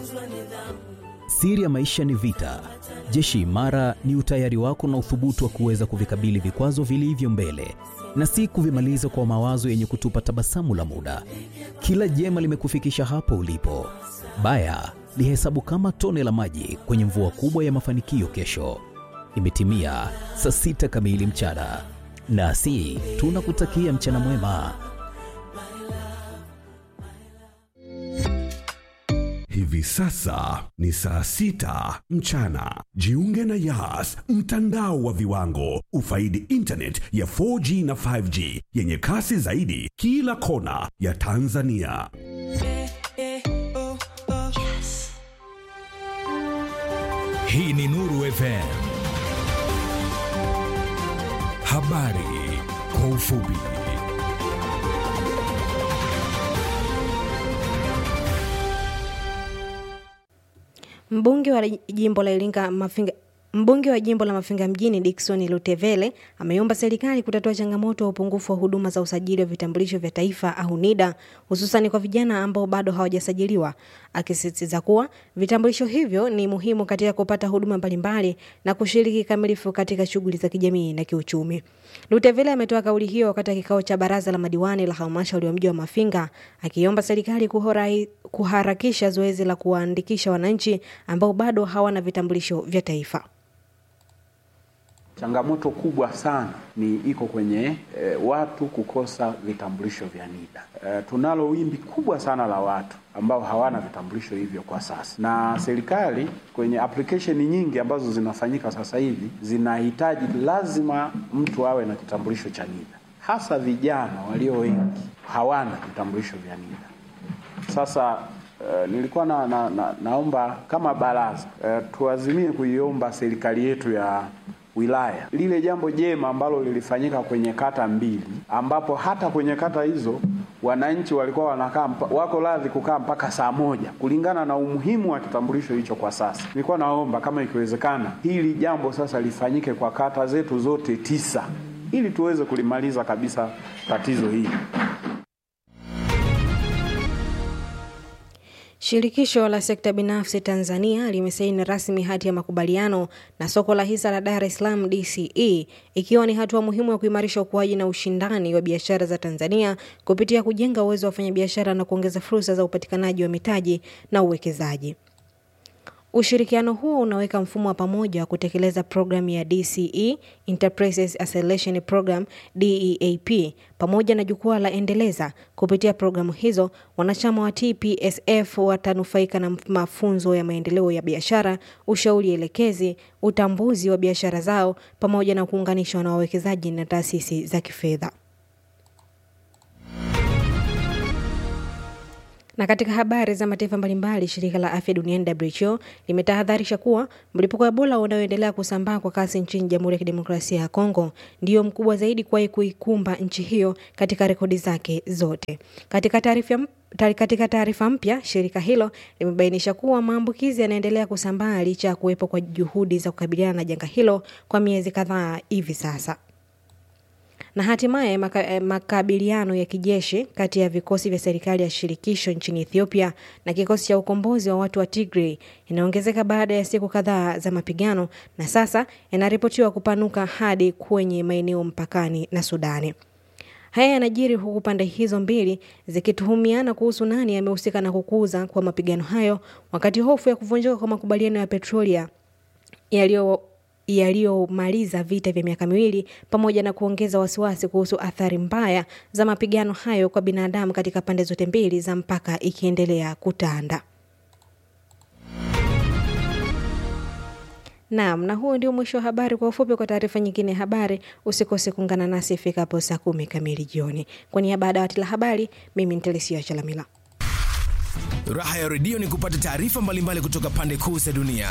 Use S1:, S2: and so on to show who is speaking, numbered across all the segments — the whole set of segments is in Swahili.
S1: Siri ya maisha ni vita. Jeshi imara ni utayari wako na uthubutu wa kuweza kuvikabili vikwazo vilivyo mbele na si kuvimaliza kwa mawazo yenye kutupa tabasamu la muda. Kila jema limekufikisha hapo ulipo. Baya lihesabu kama tone la maji kwenye mvua kubwa ya mafanikio kesho. Imetimia saa sita kamili mchana, nasi tunakutakia mchana mwema.
S2: Hivi sasa ni saa sita mchana. Jiunge na Yas, mtandao wa viwango. Ufaidi internet ya 4G na 5G yenye kasi zaidi kila kona ya Tanzania.
S3: Hii ni Nuru FM. Habari kwa ufupi.
S4: Mbunge wa jimbo la Iringa Mafinga Mbunge wa jimbo la Mafinga mjini Dickson Lutevele ameomba serikali kutatua changamoto ya upungufu wa huduma za usajili wa vitambulisho vya taifa au NIDA hususan kwa vijana ambao bado hawajasajiliwa, akisisitiza kuwa vitambulisho hivyo ni muhimu katika kupata huduma mbalimbali na kushiriki kikamilifu katika shughuli za kijamii na kiuchumi. Lutevele ametoa kauli hiyo wakati wa kikao cha baraza la madiwani la halmashauri ya mji wa Mafinga, akiomba serikali kuhorai, kuharakisha zoezi la kuwaandikisha wananchi ambao bado hawana vitambulisho vya taifa.
S5: Changamoto kubwa sana ni iko kwenye e, watu kukosa vitambulisho vya NIDA. E, tunalo wimbi kubwa sana la watu ambao hawana vitambulisho hivyo kwa sasa, na serikali kwenye application nyingi ambazo zinafanyika sasa hivi zinahitaji lazima mtu awe na kitambulisho cha NIDA, hasa vijana walio wengi hawana vitambulisho vya NIDA. Sasa Uh, nilikuwa na, na, na, naomba kama baraza uh, tuazimie kuiomba serikali yetu ya wilaya lile jambo jema ambalo lilifanyika kwenye kata mbili, ambapo hata kwenye kata hizo wananchi walikuwa wanakaa wako radhi kukaa mpaka saa moja kulingana na umuhimu wa kitambulisho hicho. Kwa sasa nilikuwa naomba kama ikiwezekana, hili jambo sasa lifanyike kwa kata zetu zote tisa, ili tuweze kulimaliza kabisa tatizo hili.
S4: Shirikisho la sekta binafsi Tanzania limesaini rasmi hati ya makubaliano na soko la hisa la Dar es Salaam DCE ikiwa ni hatua muhimu ya kuimarisha ukuaji na ushindani wa biashara za Tanzania kupitia kujenga uwezo wa wafanyabiashara na kuongeza fursa za upatikanaji wa mitaji na uwekezaji. Ushirikiano huo unaweka mfumo wa pamoja wa kutekeleza programu ya DCE Enterprises Acceleration Program DEAP pamoja na jukwaa la Endeleza. Kupitia programu hizo, wanachama wa TPSF watanufaika na mafunzo ya maendeleo ya biashara, ushauri elekezi, utambuzi wa biashara zao pamoja na kuunganishwa na wawekezaji na taasisi za kifedha. Na katika habari za mataifa mbalimbali, shirika la afya duniani WHO limetahadharisha kuwa mlipuko wa Ebola unaoendelea kusambaa kwa kasi nchini Jamhuri ya Kidemokrasia ya Kongo ndio mkubwa zaidi kuwahi kuikumba nchi hiyo katika rekodi zake zote. Katika taarifa katika taarifa mpya, shirika hilo limebainisha kuwa maambukizi yanaendelea kusambaa licha ya kuwepo kwa juhudi za kukabiliana na janga hilo kwa miezi kadhaa hivi sasa na hatimaye maka, makabiliano ya kijeshi kati ya vikosi vya serikali ya shirikisho nchini Ethiopia na kikosi cha ukombozi wa watu wa Tigray inaongezeka baada ya siku kadhaa za mapigano na sasa yanaripotiwa kupanuka hadi kwenye maeneo mpakani na Sudani. Haya yanajiri huku pande hizo mbili zikituhumiana kuhusu nani amehusika na kukuza kwa mapigano hayo, wakati hofu ya kuvunjika kwa makubaliano ya Petrolia yaliyo yaliyomaliza vita vya miaka miwili pamoja na kuongeza wasiwasi kuhusu athari mbaya za mapigano hayo kwa binadamu katika pande zote mbili za mpaka ikiendelea kutanda. Naam, na huo ndio mwisho wa habari. Kwa ufupi, kwa taarifa nyingine ya habari usikose kuungana nasi ifikapo saa kumi kamili jioni. Kwa niaba ya dawati la habari, mimi ni Telesia Chalamila.
S3: Raha ya redio ni kupata taarifa mbalimbali kutoka pande kuu za dunia.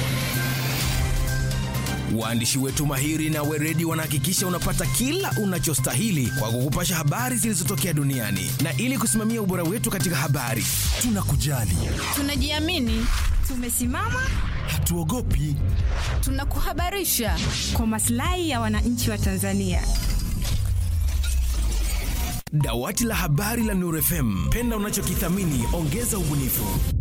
S3: Waandishi wetu mahiri na weredi wanahakikisha unapata kila unachostahili kwa kukupasha habari zilizotokea duniani, na ili kusimamia ubora wetu katika habari, tunakujali,
S6: tunajiamini, tumesimama,
S3: hatuogopi,
S6: tunakuhabarisha
S7: kwa maslahi ya wananchi wa Tanzania.
S3: Dawati la habari la Nuru FM, penda unachokithamini, ongeza ubunifu.